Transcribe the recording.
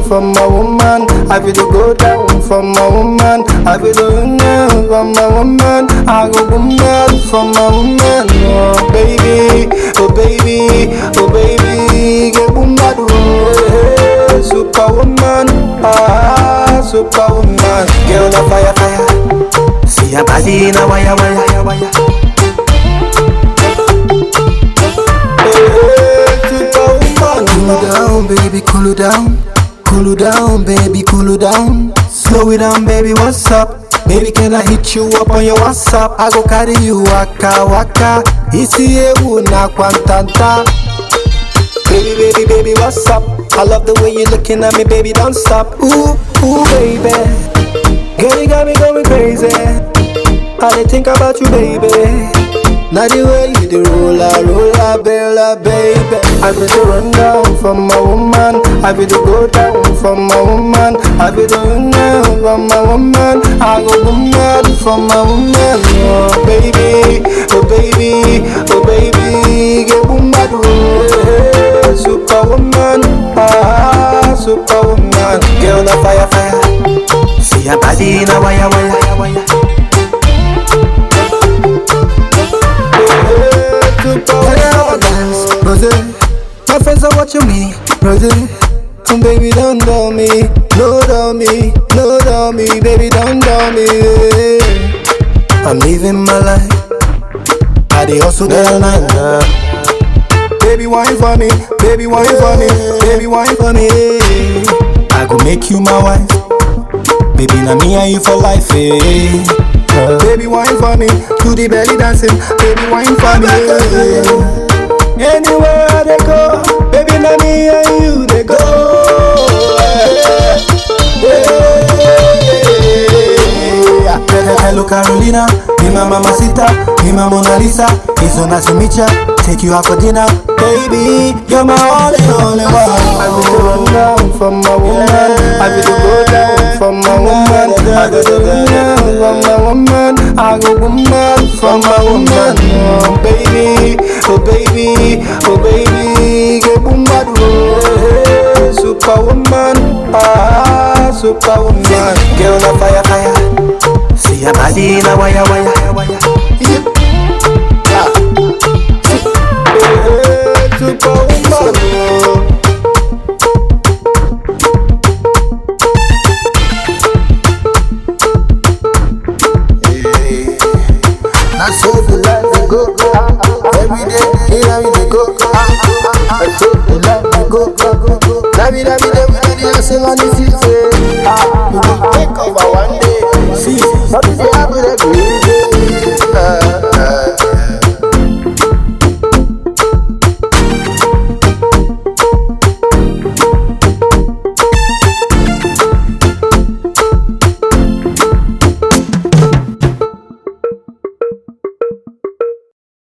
for my woman. I feel to go down for my woman. I feel to run down for my woman. I go go mad for my woman. Oh baby, oh baby, oh baby, get boom bad oh, superwoman, ah superwoman, girl on fire fire. See your body in a wire wire wire. Cool down, baby, cool down. Cool down, baby, cool down. Slow it down, baby, what's up? Baby, can I hit you up on your WhatsApp? I go carry you waka waka. Isi ewu na kwantanta. Baby, baby, baby, what's up? I love the way you looking at me, baby, don't stop. Ooh, ooh, baby. Girl, you got me going crazy. I dey think about you, baby. Now the way you do roller, roller, bella, baby. I feel to run down for my woman. I feel to go down for my woman. I feel to run down for my woman. I go go mad for my woman. Oh baby, oh baby, oh baby, get boom mad, oh, superwoman, ah, superwoman, girl on fire, fire. See your body in a wire, wire, wire. Rose, my friends are watching me, Rose. And baby, don't dull me, no dull me, no dull me, baby, don't dull me. I'm living my life, I dey hustle day and night now. Baby, wine for me, baby, wine for me, baby, wine for me. I go make you my wife, baby, now me and you for life, eh. Baby, wine for me, do the belly dancing, baby, wine for me. eh. Anywhere I dey go, baby, na me and you dey go. Yeah. Hello Carolina, be my mamacita, be my Mona Lisa. It's so nice to meet ya. Take you out for dinner, baby. You're my only, only one. I feel to run down for my woman. I feel to go down for my woman. I feel to run down for my woman. I go go mad for my woman. Oh baby, oh baby, oh baby, get boom mad, oh, superwoman, ah, superwoman, girl on fire, fire. See your body in a wire, wire, wire. Yep. Yeah. Eh, Superwoman, oh. That's so the life we go. Every day, here we dey go. That's so the life we go. Every day, every day, we do the hustle on the field. eh. We go take over one day. See, But we say happy every day.